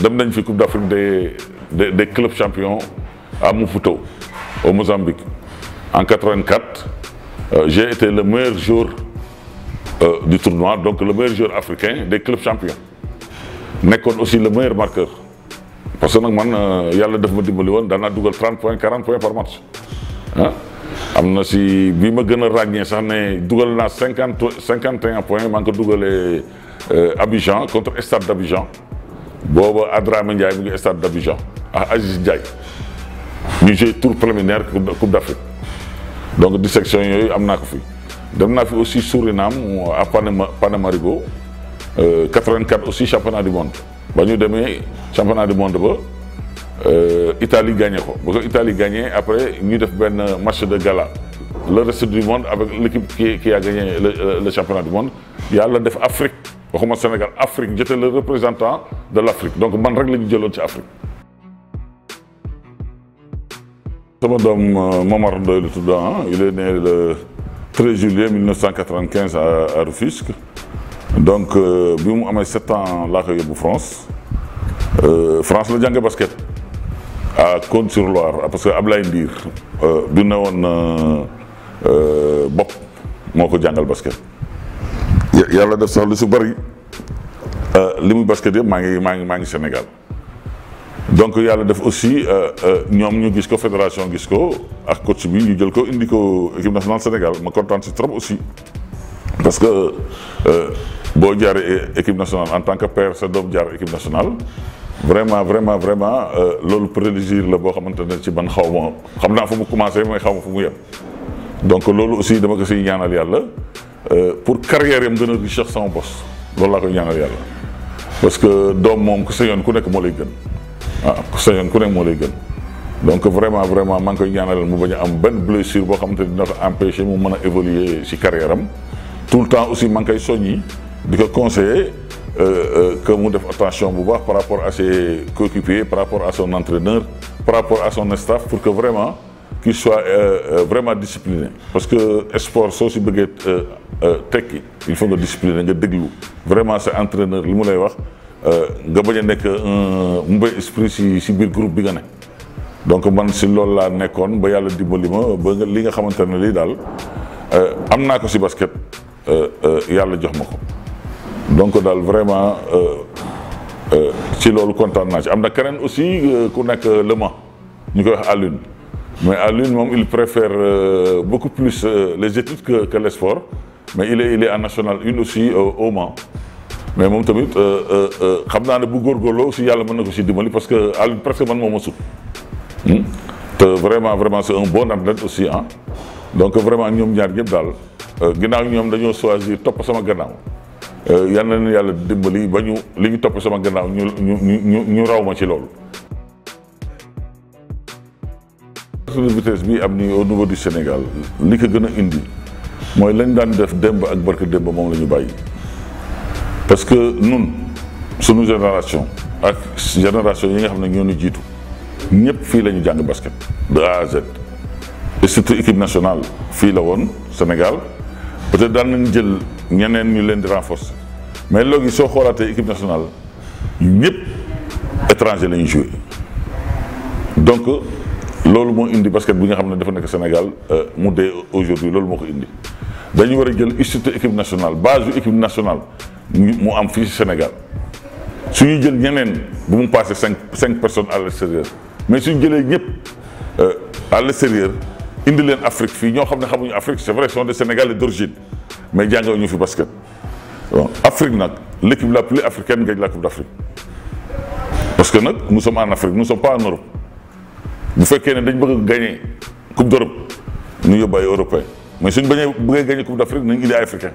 dem nañ fi Coupe d'Afrique des des des clubs champions à Maputo au Mozambique en 84 euh, j'ai été le meilleur joueur euh, du tournoi donc le meilleur joueur africain des clubs champions nekkoon aussi le meilleur marqueur parce que nag man yàlla daf ma dimbali woon daan naa dugal 30 points 40 points par match ah am na si bi ma gën a ràññee sax ne dugal naa cinquante cinquante et un points maa ngi ko dugalee Abidjan contre Stade d'Abidjan booba Adramé Ndiaye mu ngi Stade d'Abidjan ak Aziz Ndiaye ñu joué tour préliminaire Coupe d'Afrique donc dissection yooyu am naa ko fi dem naa fi aussi Suriname à Panama Paramaribo 84 aussi championnat du monde ba ñu demee championnat du monde ba Italie gagné ko ba ko Italie gagné après ñu def benn match de gala le reste du monde avec l'équipe qui qui a gagné le, le championnat du monde yàlla def Afrique waxuma Sénégal Afrique j'étais le représentant de l'Afrique donc man rek la ñu jëloon ci Afrique. sama doom Momar Ndoye la tudd il est né le 13 juillet 1995 à à Rufisque donc bi mu amee sept ans laa ko yóbbu France France la jànge basket. à Cône-sur-Loire parce que Ablaye Ndiir bi ne woon bopp moo ko jàngal basket yàlla def sax lu su bëri li muy basket yëpp maa ngi maa ngi maa ngi Sénégal donc yàlla def aussi ñoom ñu gis ko fédération gis ko ak coach bi ñu jël ko indi ko équipe nationale Sénégal ma kontaan si trop aussi parce que boo jaaree équipe nationale en tant que père sa doom jaar équipe nationale vraiment vraiment vraiment loolu plaisir la boo xamante ne ci man xaw ma xam naa fu mu commencé mooy xaw ma fu mu yem donc loolu aussi dama ko siy ñaanal yàlla pour carrière yam gën a riche sama bos loolu laa koy ñaanal yàlla parce que doom moom ku sañoon ku nekk moo lay gën ah ku sañoon ku nekk moo lay gën donc vraiment vraiment maa ngi koy ñaanal mu bañ a am benn blessure boo xamante ne dina ko empêcher mu mën a évoluer si carrière am tout le temps aussi maa ngi koy soññi di ko conseiller que mu def attention bu baax par rapport à ses coéquipiers par rapport à son entraîneur par rapport à son staff pour que vraiment qu'il soit vraiment discipliné parce que sport soo si bëggee tekki il faut nga discipliner nga déglu vraiment sa entraîneur li mu lay wax nga bañ a nekk un mauvais esprit si si biir groupe bi nga ne donc man si loolu laa nekkoon ba yàlla dimbali ma ba nga li nga xamante ne lii daal am naa ko si basket yàlla jox ma ko donc daal vraiment ci loolu kontaan naa ci am na keneen aussi ku nekk Le Mans ñu koy wax Alioune mais Alioune moom il préfère beaucoup plus les études que que le sport mais il est il est en national une aussi au Mans mais moom tamit xam naa ne bu góorgóorloo aussi yàlla mën na ko si dimbali parce que Alioune presque man moo ma sut te vraiment vraiment c'est un bon athlète aussi ah donc vraiment ñoom ñaar ñëpp daal ginnaaw ñoom dañoo choisir topp sama gannaaw yal na leen yàlla dimbali ba ñu li ñu topp sama gannaaw ñu ñu ñu ñu raw ma ci loolu. de vitesse bi am ni au niveau du Sénégal li ko gën a indi mooy lañ daan def démb ak barke démb moom la ñu bàyyi parce que nun sunu génération ak génération yi nga xam ne ñoo ñu jiitu ñëpp fii la ñu jàng basket de A à Z et surtout équipe nationale fii la woon Sénégal peut-être daan nañ jël ñeneen ñu leen di renforcer mais léegi soo xoolaatee équipe nationale ñëpp étranger la ñuy joué donc loolu moo indi basket bi nga xam ne dafa nekk Sénégal mu dee aujourd'hui loolu moo ko indi dañu war a jël institut équipe nationale base yu équipe nationale mu am fii ci Sénégal suñuy jël ñeneen bu mu passé cinq cinq personnes à l'extérieur mais suñu jëlee ñëpp à l'extérieur indi leen Afrique fii ñoo xam ne xamuñu Afrique c'est vrai sont des Sénégalais d'origine mais jàngaw ñu fi basket bon Afrique nag l'équipe la plus africaine gagne la Coupe d'Afrique parce que nag nous sommes en Afrique nous sommes pas en Europe bu fekkee ne dañ bëgg a gagner Coupe d'Europe ñu yóbbu ay européens mais suñ bañee bëggee gagner Coupe d'Afrique nañ indi ay africains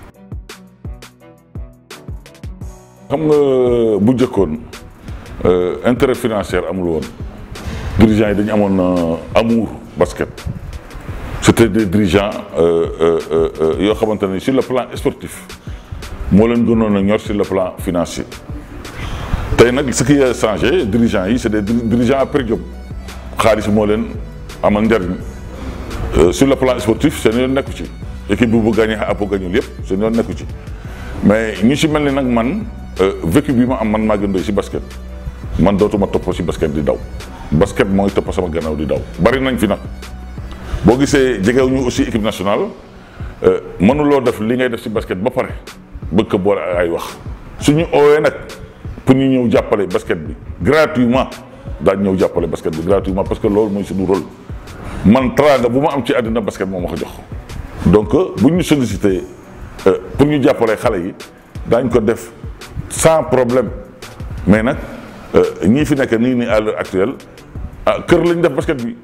xam nga bu njëkkoon intérêt financier amul woon dirigeants yi dañu amoon amour basket c'était des dirigeants yoo xamante ne sur le plan sportif moo leen gënoon a ñor sur le plan financier tey nag ce qui a changé dirigeants yi c'est des dirigeants à per diem xaalis moo leen amal njariñ sur le plan sportif seen yoon nekku ci équipe bi bu gagné apo gañul yëpp seen yoon nekku ci mais ñu si mel ni nag man vécu bi ma am man maa gën doy si basket man dootuma topp ci basket di daw basket mooy topp sama gannaaw di daw bari nañ fi nag boo gisee jegewuñu aussi équipe nationale mënuloo def li ngay def ci basket ba pare bëgg ko boole ay wax suñu oowee nag pour ñu ñëw jàppale basket bi gratuitement daañ ñëw jàppale basket bi gratuitement parce que loolu mooy suñu rôle man teraanga bu ma am ci àddina basket moo ma ko jox donc bu ñu sollicité pour ñu jàppale xale yi daañ ko def sans problème mais nag ñii fi nekk nii nii à l'heure actuelle ah kër lañ def basket bi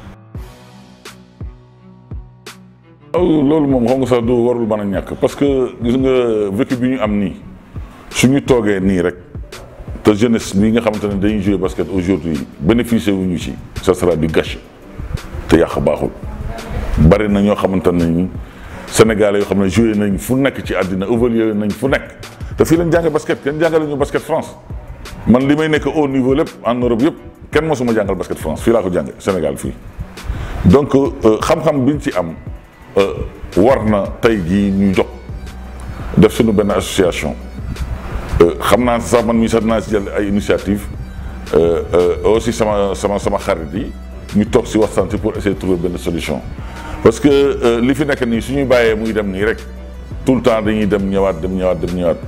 loolu moom xam nga sax du warul mën a ñàkk parce que gis nga vécu bi ñu am nii suñu toogee nii rek te jeunesse bi nga xamante ne dañuy jouer basket aujourd'hui bénéficier wuñu ci ça sera du gâchis te yàq baaxul bari na ñoo xamante ne Sénégalais yoo xam ne joué nañ fu nekk ci àddina évolué nañ fu nekk te fii lañ jànge basket kenn jàngale ñu basket France man li may nekk au niveau lépp en Europe yëpp kenn mosuma jàngal basket France fii laa ko jànge Sénégal fii donc xam-xam biñ ci am war na tey jii ñu jox def suñu benn association xam naa sax man mii sax dinaa si jël ay initiative aussi sama sama sama xarit yi ñu toog si waxtaan pour essayer de trouver benn solution parce que li fi nekk nii suñuy bàyyee muy dem nii rek tout le temps dañuy dem ñëwaat dem ñëwaat dem ñëwaat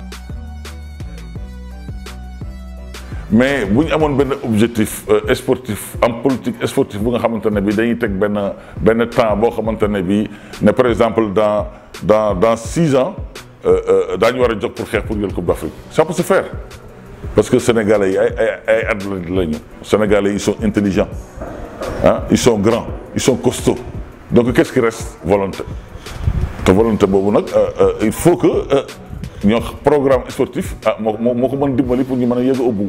mais bu ñu amoon benn objectif sportif am politique sportif bu nga xamante ne bi dañuy teg benn benn temps boo xamante ne bi ne par exemple dans dans dans six ans daañu war a jóg pour xeex pour jël coupe d'Afrique ça peut se faire parce que sénégalais yi ay ay ay athlètes lañu sénégalais ils sont intelligents ah ils sont grands ils sont costauds donc qu'est-ce qui reste volonté te volonté boobu nag il faut que ñoo programme sportif ah moo moo ko mën dimbali pour ñu mën a yegg au bout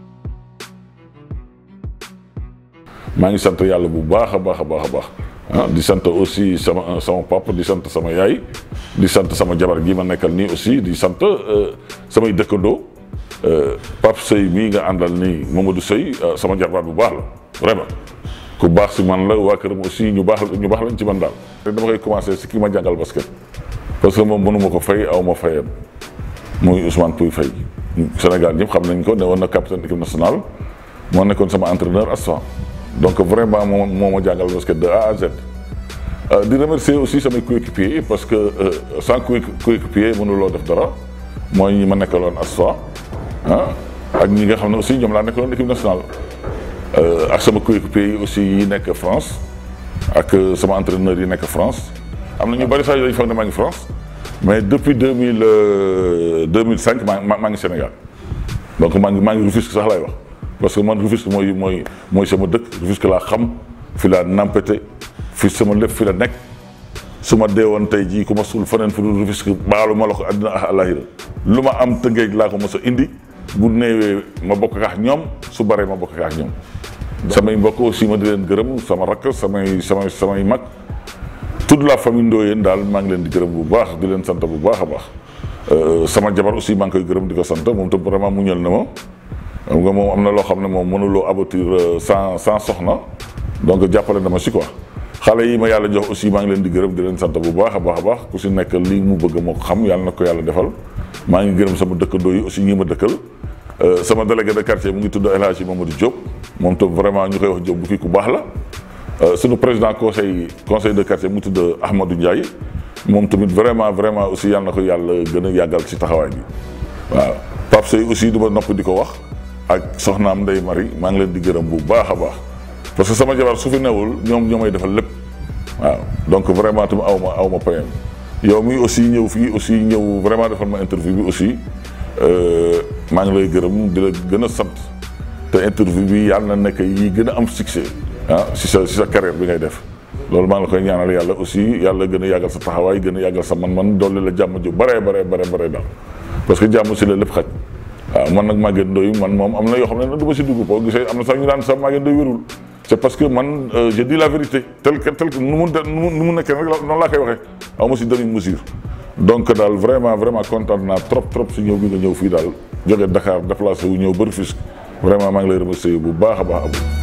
maa ngi sant yàlla bu baax a baax a baax a baax ah di sant aussi sama sama papa di sant sama yaay di sant sama jabar gi ma nekkal nii aussi di sant samay dëkkandoo Pape Sey mii nga àndal nii Mamadou Sey sama jarbaat bu baax la vraiment ku baax si man la waa këram aussi ñu baax ñu baax lañ ci man daal. te dama koy commencer si ki ma jàngal basket parce que moom mënuma ko fay aw ma fayam muy Ousmane Pouy Faye Sénégal ñëpp xam nañ ko ne woon na capitaine équipe nationale moo nekkoon sama entraîneur Asfa donc vraiment moo moo ma jàngal basket de A à Z. di remercier aussi samay coéquipiers parce que sans coéquipier mënuloo def dara mooy ñi ma nekkaloon Asfa ah ak ñi nga xam ne aussi ñoom laa nekkaloon équipe nationale. ak sama coéquipiers yi aussi yi nekk France ak sama entraîneur yi nekk France am na ñu bari sax dañu foog ne maa ngi France mais depuis deux mille deux mille cinq maa maa ngi Sénégal donc maa ngi maa ngi Rufisque sax laay wax parce que man Rufisque mooy mooy mooy sama dëkk Rufisque laa xam fi laa nampete fi sama lépp fi la nekk su ma deewoon tey jii ku ma suul feneen fu dul Rufisque baalu ma la ko àddina ak àllaaxira lu ma am tëngeej laa ko mos a indi bu néewee ma bokk ak ñoom su baree ma bokk ak ñoom. samay mbokk aussi ma di leen gërëm sama rakk samay samay samay mag toute la famille Ndoyeen daal maa ngi leen di gërëm bu baax di leen sant bu baax a baax sama jabar aussi maa ngi koy gërëm di ko sant moom tam vraiment mu ñël na ma xam nga moom am na loo xam ne moom mënuloo aboutir sans sans soxna donc jàppale na ma si quoi xale yi ma yàlla jox aussi maa ngi leen di gërëm di leen sant bu baax a baax a baax ku si nekk lii mu bëgg moo ko xam yàlla na ko yàlla defal maa ngi gërëm sama dëkkandoo yi aussi ñi ma dëkkal sama délégué de quartier mu ngi tudd El Hadji Mamadou Diop moom tam vraiment ñu koy wax Diop bu kii ku baax la suñu président conseil conseil de quartier mu ngi tudd Ahmadou Ndiaye moom tamit vraiment vraiment aussi yàlla na ko yàlla gën a yàggal ci taxawaay bi waaw Pape Sey aussi du ma nopp di ko wax ak soxnaam Ndeye Marie maa ngi leen di gërëm bu baax a baax parce que sama jabar su fi newul ñoom ñoo may defal lépp waaw donc vraiment tamit aw ma aw ma payam yow mi aussi ñëw fii aussi ñëw vraiment defal ma interview bi aussi maa ngi lay gërëm di la gën a sant te interview bi yàlla na nekk yi gën a am succès ah si sa si sa carrière bi ngay def loolu maa ngi la koy ñaanal yàlla aussi yàlla gën a yàggal sa taxawaay gën a yàggal sa man-man dolli la jàmm ju bare bare bare bare daal parce que jàmm si la lépp xaj waaw man nag Maguette Ndoye man moom am na yoo xam ne nag du ma si dugg boo gisee am na sax ñu daan sax Maguette Ndoye wérul c'est parce que man je dis la vérité tel que tel que nu mu nu mu nekkee rek noonu laa koy waxee aw ma si demi mesure donc daal vraiment vraiment kontaan naa trop trop si ñëw bi nga ñëw fii daal jóge Dakar déplacé wu ñëw ba Rufisque vraiment maa ngi lay remercier bu baax a baax